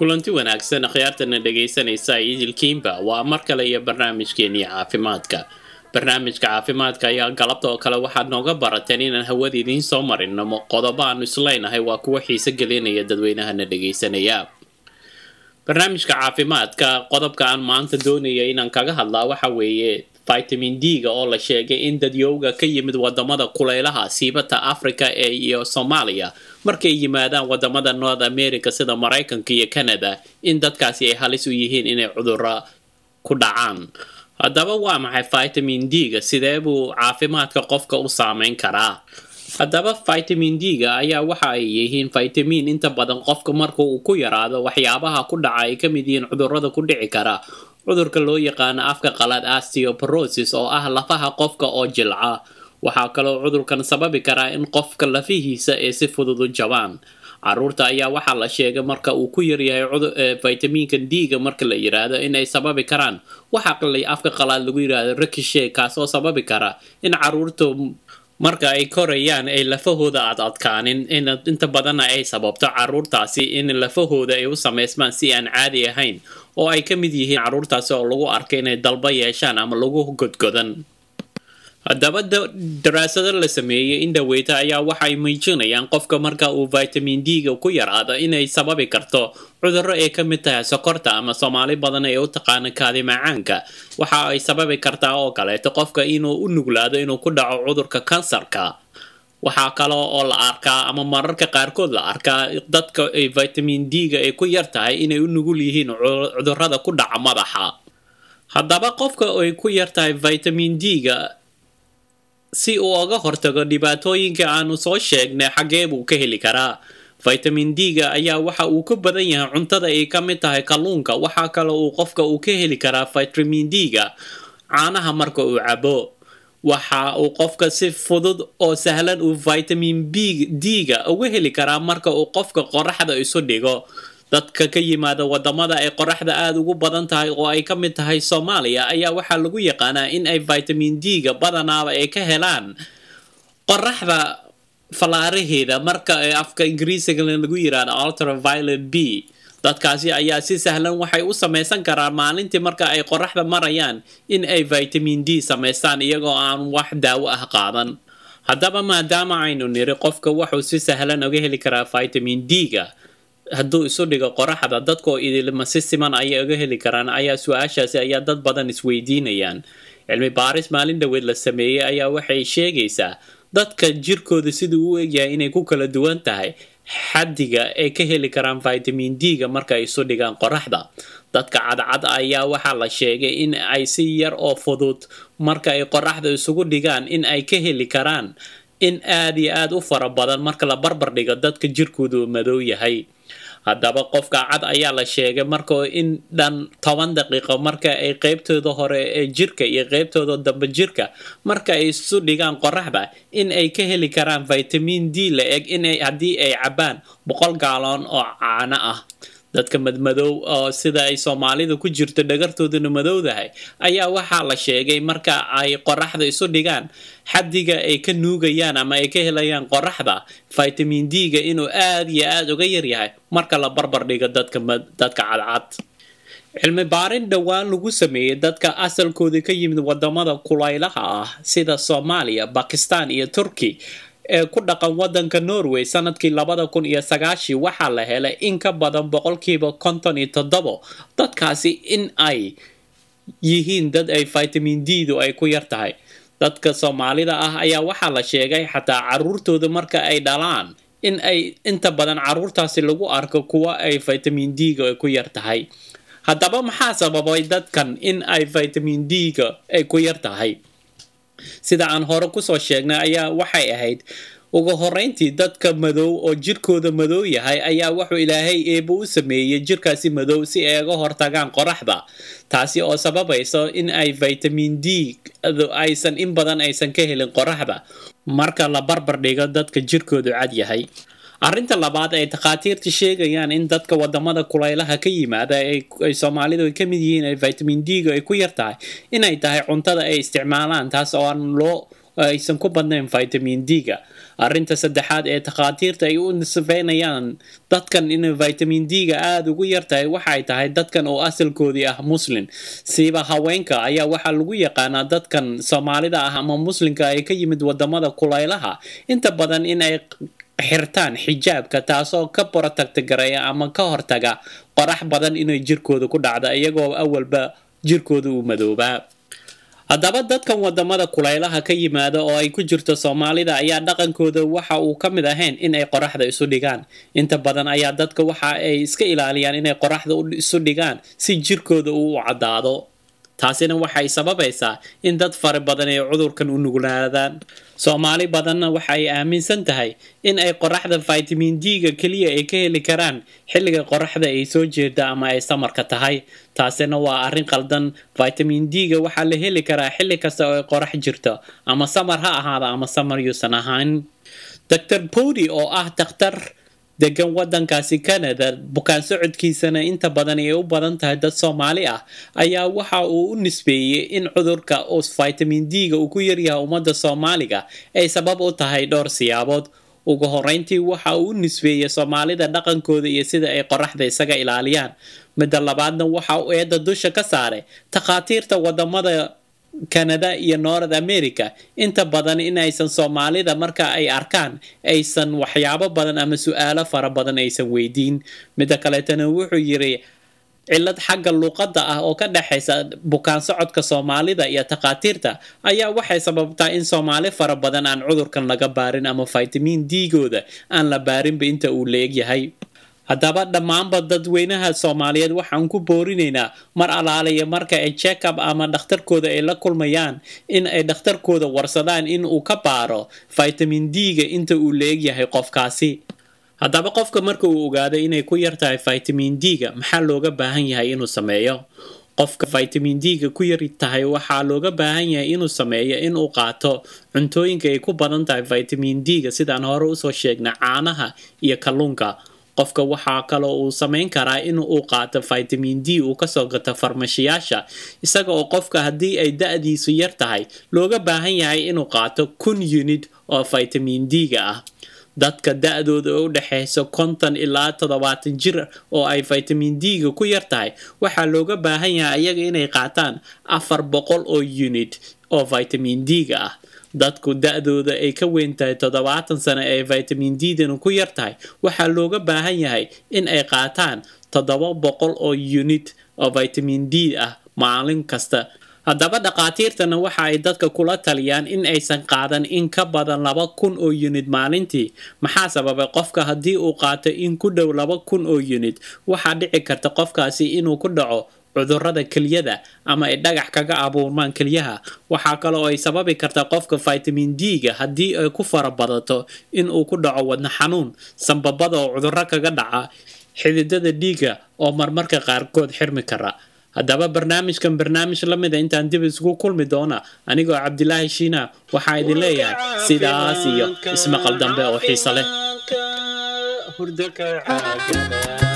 kulanti wanaagsan akhyaartana dhegaysanaysa idilkiinba waa mar kale iyo barnaamijkeenii caafimaadka barnaamijka caafimaadka ayaa galabta oo kale waxaad nooga barateen inaan hawada idiin soo marino qodobo aanu isleynahay waa kuwa xiise gelinaya dadweynahana dhegaysanaya barnaamijka caafimaadka qodobka aan maanta doonaya inaan kaga hadlaa waxa weeye vitamin d-ga oo la sheegay in dadyowga ka yimid wadamada kuleylaha siibata africa ee iyo soomaaliya markay yimaadaan wadamada north america sida maraykanka iyo canada in dadkaasi ay halis u yihiin inay cuduro ku dhacaan haddaba waa maxay vitamin d-ga sidee buu caafimaadka qofka u saameyn karaa haddaba vitamin d-ga ayaa waxa ay yihiin vitamin inta badan qofka marka uu ku yaraado waxyaabaha ku dhaca ay ka mid yihiin cudurada ku dhici kara cudurka loo yaqaano afka qalaad osteoporosis oo ah lafaha qofka oo jilca waxaa kaloo cudurkan sababi karaa in qofka lafihiisa ay si fudud u jabaan caruurta ayaa waxaa la sheegay marka uu ku yaryahay vitaminka d-ga marka la yiraahdo inay sababi karaan waxaa afka qalaad lagu yiraahdo rikishe kaasoo sababi kara in caruurta marka ay korayaan ay lafahooda aad adkaanin inta badanna ay sababto caruurtaasi in lafahooda ay u samaysmaan si aan caadi ahayn oo ay ka mid yihiin caruurtaasi oo lagu arkay inay dalba yeeshaan ama lagu godgodan haddaba daraasado la sameeyey in dhaweyta ayaa waxay muujinayaan qofka marka uu vitamin d-ga ku yaraado inay sababi karto cudurro ay ka mid tahay sokorta ama soomaali badan ee u taqaana kaadi macaanka waxa ay sababi kartaa oo kaleeto qofka inuu u nuglaado inuu ku dhaco cudurka kansarka waxaa kale oo la arkaa ama mararka qaarkood la arkaa dadka ay vitamin d-ga ay ku yar tahay inay u nugul yihiin cudurada ku dhaca madaxa haddaba qofka ay ku yar tahay vitamin d-ga si uu oga hortago dhibaatooyinka aanu soo sheegnay xaggee buu ka heli karaa vitamin d-ga ayaa waxa uu ka badan yahay cuntada ay ka mid tahay kalluunka waxaa kale uu qofka uu ka heli karaa vitamin d-ga caanaha marka uu cabo waxa uu qofka si fudud oo sahlan uu vitamin b d-ga uga heli karaa marka uu qofka qoraxda isu dhigo dadka ka yimaada wadamada ay qoraxda aada ugu badan tahay oo ay ka mid tahay soomaaliya ayaa waxaa lagu yaqaanaa in ay vitamin d-ga badanaaba ay ka helaan qoraxda fallaaraheeda marka afka ingiriisiga lagu yiraahdo ultraviolet b dadkaasi ayaa si sahlan waxay u samaysan karaan maalintii marka ay qoraxda marayaan in ay vitamin d samaystaan iyagoo aan wax daawo ah qaadan haddaba maadaama aynu niri qofka wuxuu si sahlan uga heli karaa vitamin d-ga hadduu isu dhigo qoraxda dadkoo idilma si siman ayay uga heli karaan ayaa su-aashaasi ayaa dad badan isweydiinayaan cilmi baaris maalin dhoweed la sameeyey ayaa waxay sheegaysaa dadka jirkooda siduu u egyahay inay ku kala duwan tahay xaddiga ay ka heli karaan vitamin d-ga marka ay isu dhigaan qoraxda dadka cadcad ayaa waxaa la sheegay in ay si yar oo fudud marka ay qoraxda isugu dhigaan in ay ka heli karaan in aada iyo aada u fara badan marka la barbar dhigo dadka jirkoodu madow yahay haddaba qofka cad ayaa la sheegay marka in dhan toban daqiiqo marka ay qeybtooda hore ee jirka iyo qeybtooda dambe jirka marka ay isu dhigaan qoraxda in ay ka heli karaan vitamin d la eg in haddii ay cabaan boqol gaaloon oo caano ah dadka madmadow oo sida ay soomaalida ku jirto dhagartooduna madowdahay ayaa waxaa la sheegay marka ay qoraxda isu dhigaan xaddiga ay ka nuugayaan ama ay ka helayaan qoraxda vitamin d-ga inuu aada iyo aada uga yaryahay marka la barbar dhigo dadka dadka cadcad cilmi baarin dhowaan lagu sameeyey dadka asalkooda ka yimid wadamada kulaylaha ah sida soomaaliya bakistan iyo turkey ee ku dhaqan wadanka norway sanadkii labada kun iyo sagaashii waxaa la helay in ka badan boqolkiiba konton iyo toddobo dadkaasi in ay yihiin dad ay vitamin d-du ay ku yar tahay dadka soomaalida ah ayaa waxaa la sheegay xataa caruurtooda marka ay dhalaan in ay inta badan caruurtaasi lagu arko kuwa ay vitamin d-ga ay ku yar tahay haddaba maxaa sababay dadkan in ay vitamin d-ga ay ku yar tahay sida aan hore kusoo sheegnay ayaa waxay ahayd ugu horeyntii dadka madow oo jirkooda madow yahay ayaa wuxuu ilaahay eeba u sameeyey jirkaasi madow si ay uga hortagaan qoraxda taasi oo sababayso in ay vitamin d aysan in badan aysan ka helin qoraxda marka la barbar dhigo dadka jirkoodu cad yahay arrinta labaad ay takhaatiirta sheegayaan in dadka wadamada kulaylaha ka yimaada ay soomaalidu ay ka mid yihiin ay vitamin d-ga ay ku yar tahay inay tahay cuntada ay isticmaalaan taas oo aan loo oo aysan ku badnayn vitamin d-ga arrinta saddexaad ee takhaatiirta ay u nisfeynayaan dadkan inay vitamin d-ga aada ugu yartahay waxay tahay dadkan oo asalkoodii ah muslin siiba haweenka ayaa waxaa lagu yaqaanaa dadkan soomaalida ah ama muslimka ay ka yimid wadamada kulaylaha inta badan in ay xirtaan xijaabka taasoo ka borotagtagareeya ama ka hortaga qorax badan inay jirkooda ku dhacda iyagoo awalba jirkooda uu madoobaa haddaba dadkan wadamada kulaylaha ka yimaada oo ay ku jirto soomaalida ayaa dhaqankooda waxa uu ka mid ahayn in ay qoraxda isu dhigaan inta badan ayaa dadka waxa ay iska ilaaliyaan inay qoraxda isu dhigaan si jirkooda uu u caddaado taasina waxay sababaysaa in dad fara badan ay cudurkan u nuglaadaan soomaali badanna waxa ay aaminsan tahay in ay qoraxda vitamin d-ga keliya ay ka heli karaan xilliga qoraxda ay soo jeeda ama ay samarka tahay taasina waa arrin qaldan vitamin d-ga waxaa la heli karaa xilli kasta oo ay qorax jirto ama samar ha ahaada ama samar yuusan ahaan dr body oo ah dakhtar degan wadankaasi canada bukaan socodkiisana inta badan ay u badan tahay dad soomaali ah ayaa waxa uu u nisbeeyey in cudurka os vitamin d-ga uu ku yaryahay ummadda soomaaliga ay sabab u tahay dhowr siyaabood ugu horeyntii waxa uu u nisbeeyey soomaalida dhaqankooda iyo sida ay qoraxda isaga ilaaliyaan midda labaadna waxa uu eedda dusha ka saaray takhaatiirta wadamada canada iyo north america inta badan in aysan soomaalida marka ay arkaan aysan waxyaabo badan ama su-aalo fara badan aysan weydiin midda kaleetana wuxuu yiri cilad xagga luuqadda ah oo ka dhexaysa bukaan socodka soomaalida iyo takhaatiirta ayaa waxay sababtaa in soomaali fara badan aan cudurkan laga baarin ama vitamin d-gooda aan la baarinba inta uu leegyahay haddaba dhammaanba dadweynaha soomaaliyeed waxaan ku boorinaynaa mar alaaliya marka ay check-up ama dhakhtarkooda ay la kulmayaan in ay dhakhtarkooda warsadaan in uu ka baaro vitamin d-ga inta uu leegyahay qofkaasi haddaba qofka marka uu ogaado inay ku yartahay vitamin d-ga maxaa looga baahan yahay inuu sameeyo qofka vitamin d-ga ku yar tahay waxaa looga baahan yahay inuu sameeyo inuu qaato cuntooyinka ay ku badan tahay vitamin d-ga sidaan hore usoo sheegnay caanaha iyo kalluunka qofka waxaa kaloo uu samayn karaa in uu qaato vitamin d uu kasoo gato farmashiyaasha isaga oo qofka haddii ay da-diisu yar tahay looga baahan yahay inuu qaato kun unit oo vitamin d-ga ah dadka da-dooda u dhexaysa konton ilaa toddobaatan jir oo ay vitamin d-ga ku yar tahay waxaa looga baahan yahay iyaga inay qaataan afar boqol oo unit oo vitamin d-ga ah dadku da-dooda ay ka weyn tahay toddobaatan sano ee vitamin d-dana ku yar tahay waxaa looga baahan yahay in ay qaataan toddoba boqol oo unit oo vitamin d ah maalin kasta haddaba dhakhaatiirtana waxa ay dadka kula taliyaan in aysan qaadan in ka badan laba kun oo unit maalintii maxaa sababay qofka haddii uu qaato in ku dhow laba kun oo unit waxaa dhici karta qofkaasi inuu ku dhaco cudurada kelyada ama ay dhagax kaga abuurmaan kelyaha waxaa kaloo ay sababi kartaa qofka vitamin d-ga haddii ay ku fara badato inuu ku dhaco wadna xanuun sambabada oo cuduro kaga dhaca xididada dhiigga oo marmarka qaarkood xirmi kara haddaba barnaamijkan barnaamij la mida intaan dib isugu kulmi doona anigoo cabdilaahi shiina waxaa idin leeyahay sidaas iyo ismaqal dambe oo xiiso leh